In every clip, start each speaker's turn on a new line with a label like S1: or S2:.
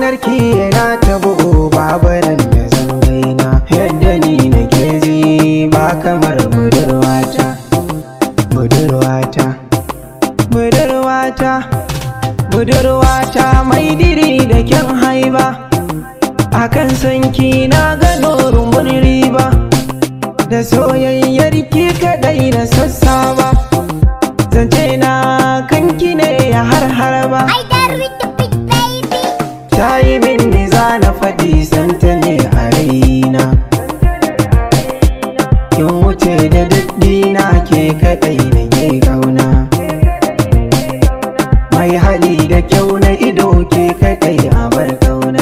S1: lantarki yana ta bugu babaran da zangaina yadda ni na ji ba kamar budurwata budurwata budurwata budurwata mai diri da kyan haiba akan sanki na gano rumbun riba da soyayyar ki kadai na sassaba zance na kanki ne ya har harba
S2: I dare with the big baby.
S1: ta yi min ni za na faɗi santa ne a raina kin wuce da daddina ke kadai na ke kauna mai hali da kyau na ido ke kadai a bar kauna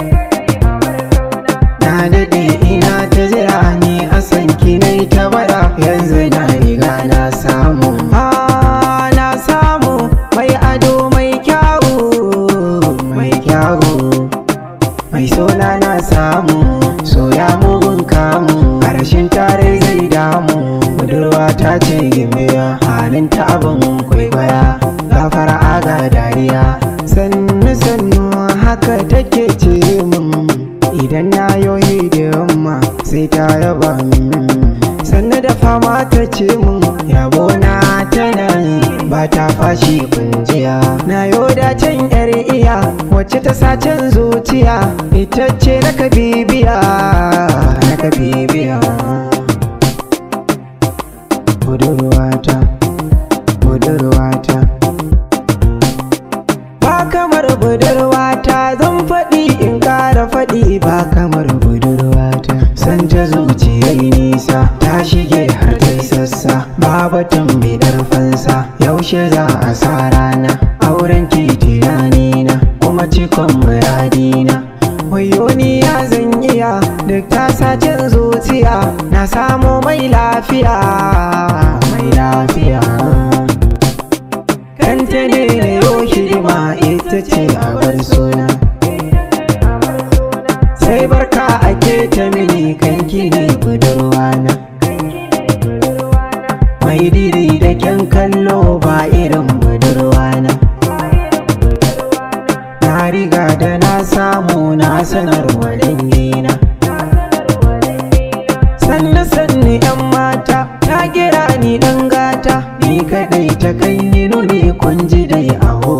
S1: na daɗe ina ta jira ni a san ki na ta bara yanzu na riga na samu Ah, na samu mai ado mai kyawu mai kyawu mai sona na samu soya mugun kamu harshen tare zai damu budurwa ta ce gimbiya halin ta abin kwaikwaya gafara aga dariya sannu sannu haka take ce min idan na yoyi da yamma sai ta yaba min sannu da fama ta ce min yabo na tana ba ta fashi kunjiya na yoda can yar iya wacce ta sacen zuciya ita ce na bibiya na bibiya budurwata budurwata ba kamar budurwata zan faɗi in ƙara faɗi ba kamar budurwata san ta zuciyar nisa ta shige har ta sassa babatan bidar fansa yaushe za a sa rana auren titirani na kuma cikon muradina wayo ni ya zan iya duk ta sacin zuciya na samu mai lafiya mai lafiya kanta ne na yau hidima ita ce a bar suna sai barka ake ta mini kanki ne budurwana mai diri da kyan kallo ba irin budurwana na riga da na samu na sanarwa dangina sannu sannu yan mata ta kira ni dan gata ni kadai ta kan yi nuni kun ji dai a